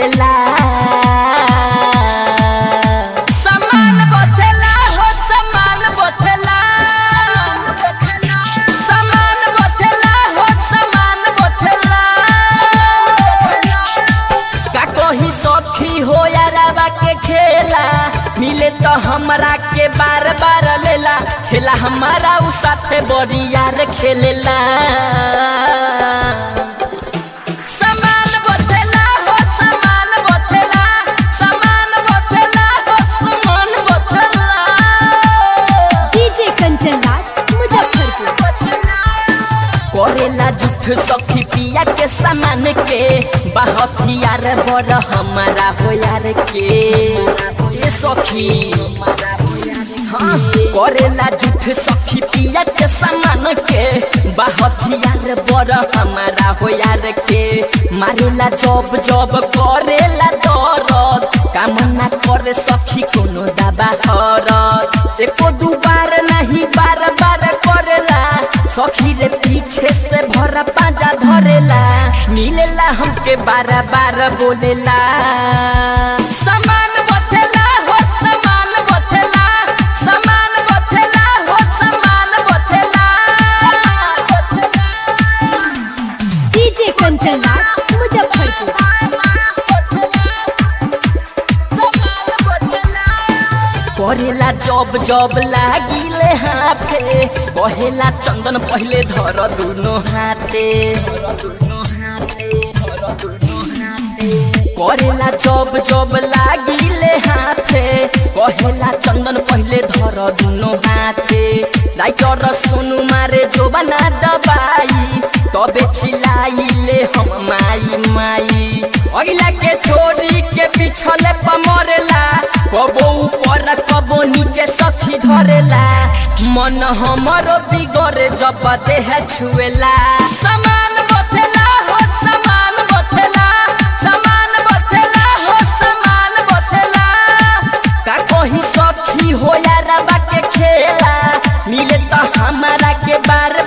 खेलेला समान बथेला हो समान बथेला समान बथेला हो समान बथेला का कही सखी हो यारवा के खेला मिले तो हमरा के बार बार लेला खेला हमारा उ साथे बड़ी यार खेलेला समान बथेला हो समान बथेला समान बथेला हो समान बथेला डीजे कंचन राज मुजफ्फरपुर करेला जुठ सखी पिया के सामान के बहतियार बड़ हमारा हो यार के ए सखी हाँ करेला जुठ सखी पिया के सामान के बहतियार बड़ हमारा हो यार के मारेला जब जब करेला दरद कामना करे सखी कोनो दबा हरत एको दू बार नहीं बार बार करेला सखी रे पीछे से भरा पाजा धरेला मिलेला हमके बार बार बोलेला समान बथेला हो समान बथेला समान बथेला हो समान बथेला डीजे कंचन राज मुजफ्फरपुर करेला जब जब लागिले हाथे कहेला चंदन पहले धर दुनो हाथे करेला जब जब लागिले हाथे कहेला चंदन पहले धर दुनो हाथे राइटर सोनू मारे जो बना दबाई तबे चिल्लाइले हम माई माई अगिला के छोड़ी के पिछले पमरेला कबो ऊपर कबो नीचे सखी धरेला मन हमरो बिगड़े जब देह छुएला समान बथेला हो समान बथेला समान बथेला हो समान बथेला का कही सखी हो यारबा के खेला मिले तो हमारा के बार